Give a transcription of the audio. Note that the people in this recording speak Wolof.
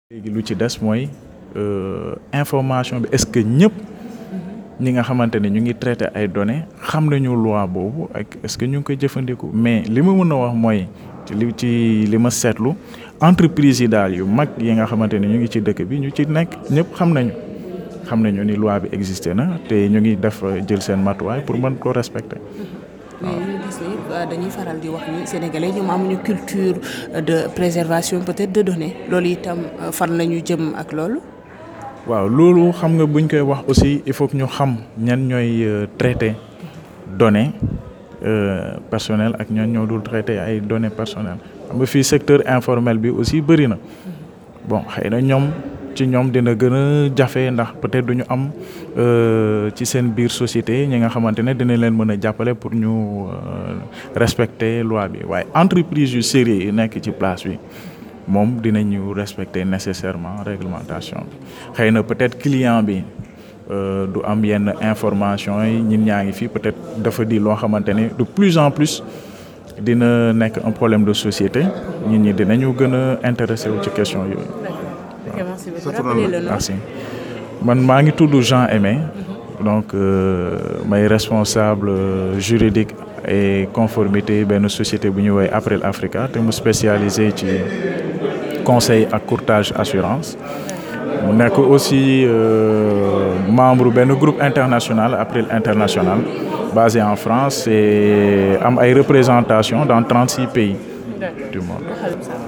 léegi lu ci des mooy information bi est-ce que ñëpp ñi nga xamante ne ñu ngi traité ay données xam nañu loi boobu ak est-ce que ñu ngi koy jëfandiku mais li ma mën a wax mooy ci li ci li ma seetlu entreprise yi daal yu mag yi nga xamante ne ñu ngi ci dëkk bi ñu ci nekk ñëpp xam nañu xam nañu ni loi bi existé na te ñu ngi def jël seen matuwaay pour mën ko respecter. mais ñu gis ni dañuy faral di wax ni sénégalais ñoom amuñu culture de préservation peut-être de données loolu itam fan la ñu jëm ak loolu. waaw loolu xam nga buñ koy wax aussi il faut que ñu xam ñan ñooy traité données personnelles ak ñan ñoo dul traité ay données personnelles xam nga fii secteur informel bi aussi bëri na bon xëy na ñoom ci ñoom dina gën a jafe ndax peut-être duñu am ci seen biir société ñi nga xamante ne dina leen mën a jàppale pour ñu respecter loi bi waaye entreprise yu sérieux yi nekk ci place bi moom dinañu respecter nécessairement réglementation bi xëy na peut-être client bi du am yenn information yi ñin ñaa ngi fii peut-être dafa di loo xamante ne de plus en plus dina nekk un problème de société nit ñi dinañu gën a intéressé wu ci question yooyu. merci man maa ngi tudd Jean Aimé donc may responsable juridique et conformité benn société bu ñuy woowee April Africa te mu spécialisé ci conseil ak courtage assurance mu nekk aussi membre benn groupe international April International basé en France et am ay représentation dans trente-six pays du monde